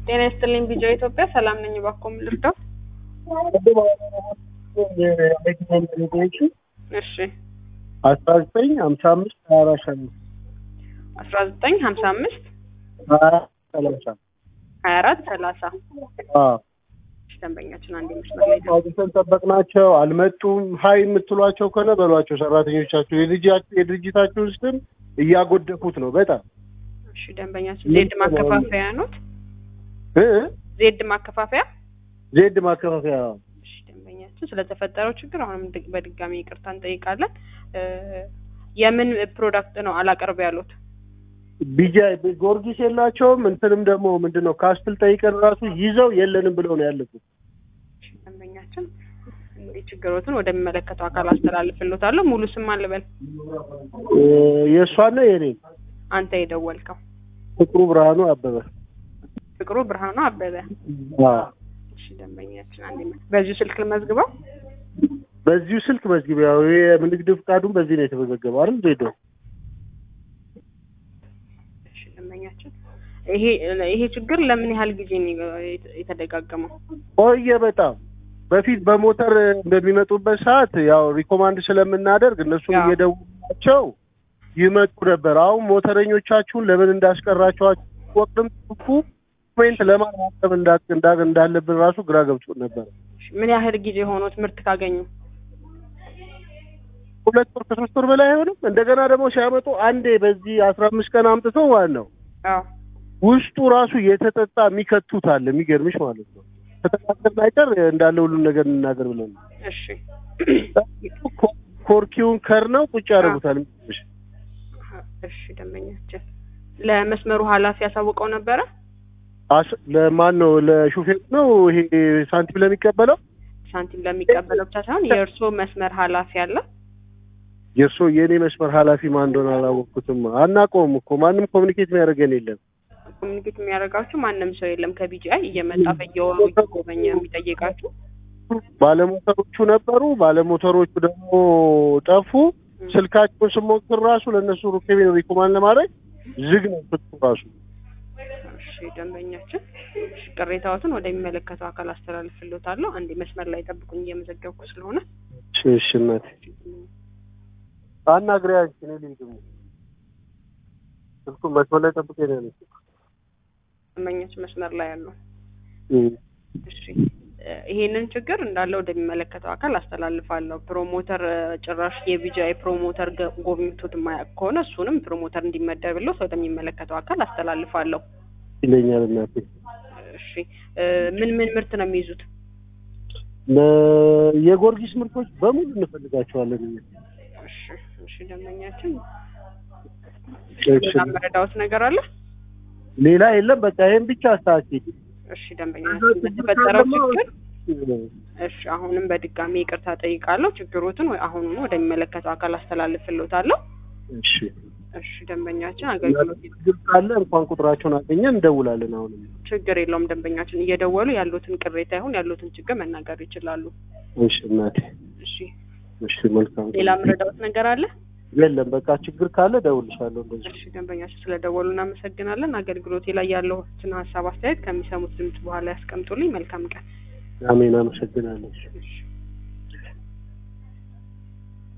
ጤና ይስጥልኝ ቢጆ ኢትዮጵያ ሰላም ነኝ። እባክዎ ምን ልርዳው? እሺ አስራ ዘጠኝ ሀምሳ አምስት ሀያ አራት ሰላሳ አስራ ዘጠኝ ሀምሳ አምስት ሀያ አራት ሰላሳ ሀያ አራት ሰላሳ አዎ ደንበኛችን አንድ መስመር ላይ ነው። አውጥተን ጠበቅናቸው፣ አልመጡም። ሀይ የምትሏቸው ከሆነ በሏቸው ሰራተኞቻቸው የድርጅታችሁ የድርጅታችሁን ስም እያጎደፉት ነው በጣም እሺ ደንበኛችን ዜድ ማከፋፈያ ኖት? እ ዜድ ማከፋፈያ ዜድ ማከፋፈያ እሺ ደንበኛችን ስለተፈጠረው ችግር አሁንም ድ- በድጋሚ ይቅርታ እንጠይቃለን። እ የምን ፕሮዳክት ነው አላቀርብ ያሉት? ቢጃ ጊዮርጊስ የላቸውም። እንትንም ደግሞ ምንድን ነው ካስትል ጠይቀን ራሱ ይዘው የለንም ብለው ነው ያለፉት። እሺ ደንበኛችን እንግዲህ ችግሮትን ወደሚመለከተው አካል አስተላልፍልዎታለሁ። ሙሉ ስም አልበል እ የእሷና የኔ አንተ የደወልከው ፍቅሩ ብርሃኑ አበበ ፍቅሩ ብርሃኑ አበበ። አዎ። እሺ ደንበኛችን አንድ በዚሁ ስልክ ልመዝግበው። በዚሁ ስልክ መዝግብ ያው የንግድ ፍቃዱን በዚህ ነው የተመዘገበው አይደል ዜዶ እሺ ደንበኛችን ይሄ ይሄ ችግር ለምን ያህል ጊዜ ነው የተ- የተደጋገመው? ቆየ በጣም በፊት በሞተር በሚመጡበት ሰዓት ያው ሪኮማንድ ስለምናደርግ እነሱም ያው። እየደወላቸው ይመጡ ነበር። አሁን ሞተረኞቻችሁን ለምን እንዳስቀራቸዋቸው ወቅትም ጽፉ ኮሜንት ለማን ማሰብ እንዳ- እንዳ- እንዳለብን ራሱ ግራ ገብቶ ነበር። እሺ፣ ምን ያህል ጊዜ ሆኖት ምርት ካገኙ? ሁለት ወር ከሶስት ወር በላይ አይሆንም። እንደገና ደግሞ ሲያመጡ አንዴ በዚህ አስራ አምስት ቀን አምጥተው ማለት ነው አዎ ውስጡ ራሱ የተጠጣ የሚከቱት አለ። የሚገርምሽ ማለት ነው ከተካተልን አይቀር እንዳለ ሁሉም ነገር እንናገር ብለን ነው። እሺ ኮ- ኮርኪውን ከርነው ቁጭ ያደርጉታል። የሚገርምሽ እሺ ደንበኛችን ለመስመሩ ኃላፊ ያሳውቀው ነበረ? አስ- ለማን ነው? ለሹፌር ነው ይሄ ሳንቲም ለሚቀበለው ሳንቲም ለሚቀበለው ብቻ ሳይሆን የእርስዎ መስመር ኃላፊ አለ? የእርሶ የእኔ መስመር ኃላፊ ማን እንደሆነ አላወቅኩትም። አናውቀውም እኮ ማንም ኮሚኒኬት የሚያደርገን የለም። ኮሚኒኬት የሚያደርጋችሁ ማንም ሰው የለም ከቢጂአይ እየመጣ በየወሩ እየጎበኘ የሚጠይቃችሁ? ባለሞተሮቹ ነበሩ። ባለሞተሮቹ ደግሞ ጠፉ። ስልካቸውን ስሞክር ራሱ ለእነሱ ሩኬቤን ሪኮማንድ ለማድረግ ዝግ ነው ስልኩ ራሱ። እሺ ደንበኛችን እሺ፣ ቅሬታዎትን ወደሚመለከተው አካል አስተላልፍልዎታለሁ። አንዴ መስመር ላይ ጠብቁኝ እየመዘገብኩ ስለሆነ። እሺ እሺ እናቴ አናግሪያ አንቺ እኔ ልሂድ ደግሞ ስልኩን መስመር ላይ ጠብቄ ነው ያለችው። ደንበኛችን መስመር ላይ ያሉ እም። እሺ እ ይሄንን ችግር እንዳለ ወደሚመለከተው አካል አስተላልፋለሁ። ፕሮሞተር እ ጭራሽ የቢጂአይ ፕሮሞተር ገ- ጎብኝቶት የማያውቅ ከሆነ እሱንም ፕሮሞተር እንዲመደብለት ወደሚመለከተው አካል አስተላልፋለሁ። ይለኛል እናቴ። እሺ እ ምን ምን ምርት ነው የሚይዙት? ለ- የጊዮርጊስ ምርቶች በሙሉ እንፈልጋቸዋለን እኛ። እሺ እሺ ደንበኛችን እሺ። ሌላ መረዳዎት ነገር አለ? ሌላ የለም። በቃ ይሄን ብቻ አስተካክል። እሺ ደንበኛችን በተፈጠረው ችግር እሺ አሁንም በድጋሚ ይቅርታ ጠይቃለሁ። ችግሮትን ወይ አሁኑኑ ወደሚመለከተው አካል አስተላልፍልዎታለሁ። እሺ እሺ ደንበኛችን አገልግሎት ችግር ካለ እንኳን ቁጥራቸውን አገኘን እንደውላለን። አሁንም ችግር የለውም። ደንበኛችን እየደወሉ ያሉትን ቅሬታ ይሁን ያሉትን ችግር መናገር ይችላሉ። እሺ እናቴ። እሺ እሺ መልካም። ሌላ ምረዳዎት ነገር አለ? የለም በቃ ችግር ካለ እደውልልሻለሁ። እንደዚህ እሺ ደንበኛችን ስለደወሉ እናመሰግናለን። አገልግሎቴ ላይ ያለውን ሀሳብ አስተያየት ከሚሰሙት ድምጽ በኋላ ያስቀምጡልኝ። መልካም ቀን። አሜን። አመሰግናለሁ። እሺ